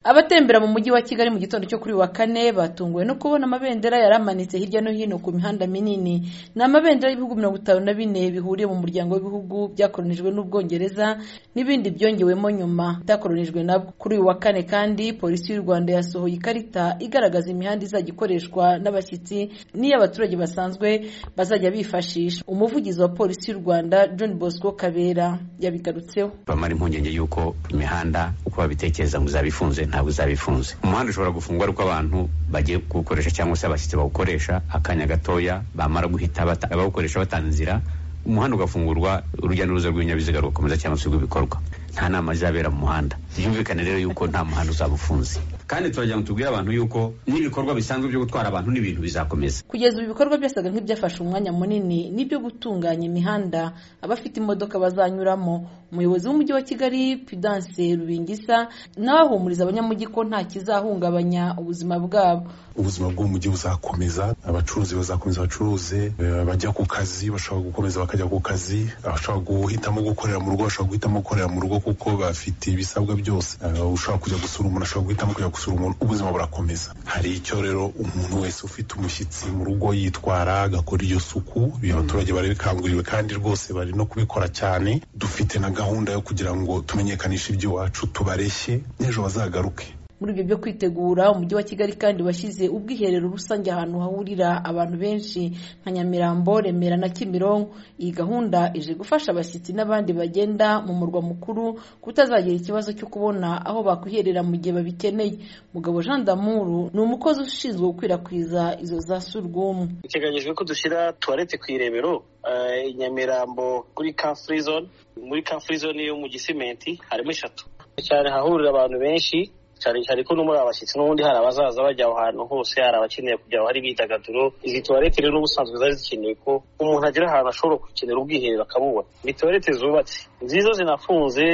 Abatembera mu Mujyi wa Kigali mu gitondo cyo kuri uyu wa Kane batunguwe no kubona amabendera yari amanitse hirya no hino ku mihanda minini. Ni amabendera y'ibihugu mirongo itanu na bine bihuriye mu muryango w'ibihugu byakolonijwe n'Ubwongereza n'ibindi byongewemo nyuma bitakolonijwe nabwo. Kuri uyu wa Kane kandi Polisi y'u Rwanda yasohoye ikarita igaragaza imihanda izajya ikoreshwa n'abashyitsi n'iy'abaturage basanzwe bazajya bifashisha. Umuvugizi wa Polisi y'u Rwanda John Bosco Kabera yabigarutseho. bamara impungenge y'uko imihanda uko babitekereza ngo izaba ifunze ntabwo izaba ifunze umuhanda ushobora gufungwa ari uko abantu bagiye kuwukoresha cyangwa se abashyitsi bawukoresha akanya gatoya bamara guhita bata- bawukoresha batanga inzira umuhanda ugafungurwa urujya n'uruza rw'ibinyabiziga rugakomeza cyangwa se rw'ibikorwa nta nama zizabera mu muhanda byumvikane rero yuko nta muhanda uzaba ufunze kandi turagira ngo tubwire abantu yuko n'ibikorwa bisanzwe byo gutwara abantu n'ibintu bizakomeza Kugeza ubu ibikorwa byasaga nk'ibyafashe umwanya munini nibyo gutunganya imihanda abafite imodoka bazanyuramo. Umuyobozi w'Umujyi wa Kigali Pudence Rubingisa nawe ahumuriza abanyamujyi ko nta kizahungabanya ubuzima bwabo. ubuzima bw'umujyi buzakomeza abacuruzi bazakomeza bacuruze eh, abajya ku kazi bashobora gukomeza bakajya ku kazi abashobora guhitamo gukorera mu rugo bashobora guhitamo gukorera mu rugo kuko bafite ibisabwa byose Eh, ushobora kujya gusura umuntu ashobora guhitamo kujya gusura umuntu ubuzima burakomeza hari icyo rero umuntu wese ufite umushyitsi mu rugo yitwara agakora iyo suku ibi abaturage bari bikanguriwe kandi rwose bari no kubikora cyane dufite na gahunda yo kugira ngo tumenyekanishe iby'iwacu tubareshye n'ejo bazagaruke Muri ibyo byo kwitegura Umujyi wa Kigali kandi washyize ubwiherero rusange ahantu hahurira abantu benshi nka Nyamirambo, Remera na Kimironko. Iyi gahunda ije gufasha abashyitsi n'abandi bagenda mu murwa mukuru kutazagira ikibazo cyo kubona aho bakwiherera mu gihe babikeneye. Mugabo Jean Damuru ni umukozi ushinzwe gukwirakwiza izo za surwumwe. biteganyijwe ko dushyira tuwarete ku irebero eh, i nyamirambo kuri car free zone muri car free zone yo mu gisimenti harimo eshatu cyane hahurira abantu benshi cyane cyane ko no muri abashyitsi n'ubundi hari abazaza bajya aho hantu hose hari abakeneye kujya aho hari imyidagaduro izi tuwarete rero n'ubusanzwe zari zikenewe ko umuntu agera ahantu ashobora gukenera ubwiherero akabubona ni tuwarete zubatse nziza zinafunze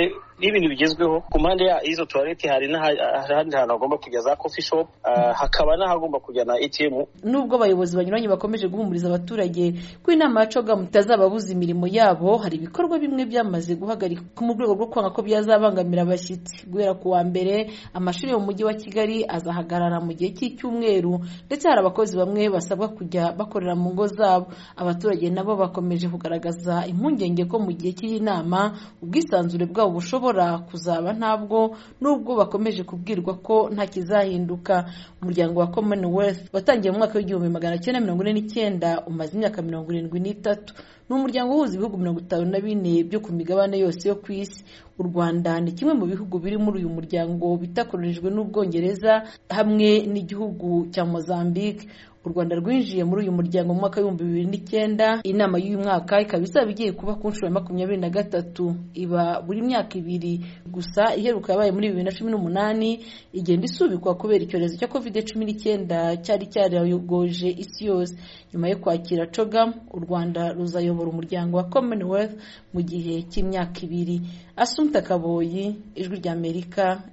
n'ibintu bigezweho ku mpande ya- y'izo tuwarete hari n'aha- ahandi hantu hagomba kujya za coffee shop ah, hakaba n'ahagomba kujya na atm nubwo abayobozi banyuranye bakomeje guhumuriza abaturage ko inama ya cogamu itazababuza imirimo yabo hari ibikorwa bimwe byamaze guhagarikwa mu rwego rwo kwanga ko byazabangamira abashyitsi guhera ku wa mbere amashuri yo mu mujyi wa kigali azahagarara mu gihe cy'icyumweru ndetse hari abakozi bamwe basabwa kujya bakorera mu ngo zabo abaturage nabo bakomeje kugaragaza impungenge ko mu gihe cy'iyi nama ubwisanzure bwabo bushobora kuzaba ntabwo nubwo bakomeje kubwirwa ko nta kizahinduka umuryango wa commonwealth watangiye mu mwaka w'igihumbi magana cyenda mirongo ine n'icyenda umaze imyaka mirongo irindwi n'itatu ni umuryango uhuza ibihugu mirongo itanu na bine byo ku migabane yose yo ku isi u rwanda ni kimwe mu bihugu biri muri uyu muryango bitakoronijwe n'ubwongereza hamwe n'igihugu cya mozambique u rwanda rwinjiye muri uyu muryango mu mwaka w'ibihumbi bibiri n'icyenda inama y'uyu mwaka ikaba izaba igiye kuba ku nshuro ya makumyabiri na gatatu iba buri myaka ibiri gusa iheruka yabaye muri bibiri na cumi n'umunani igenda isubikwa kubera icyorezo cya covid cumi n'icyenda cyari cyarayogoje isi yose nyuma yo kwakira cogam u rwanda ruzayobora umuryango wa commonwealth mu gihe cy'imyaka ibiri asumta kaboyi ijwi ry'amerika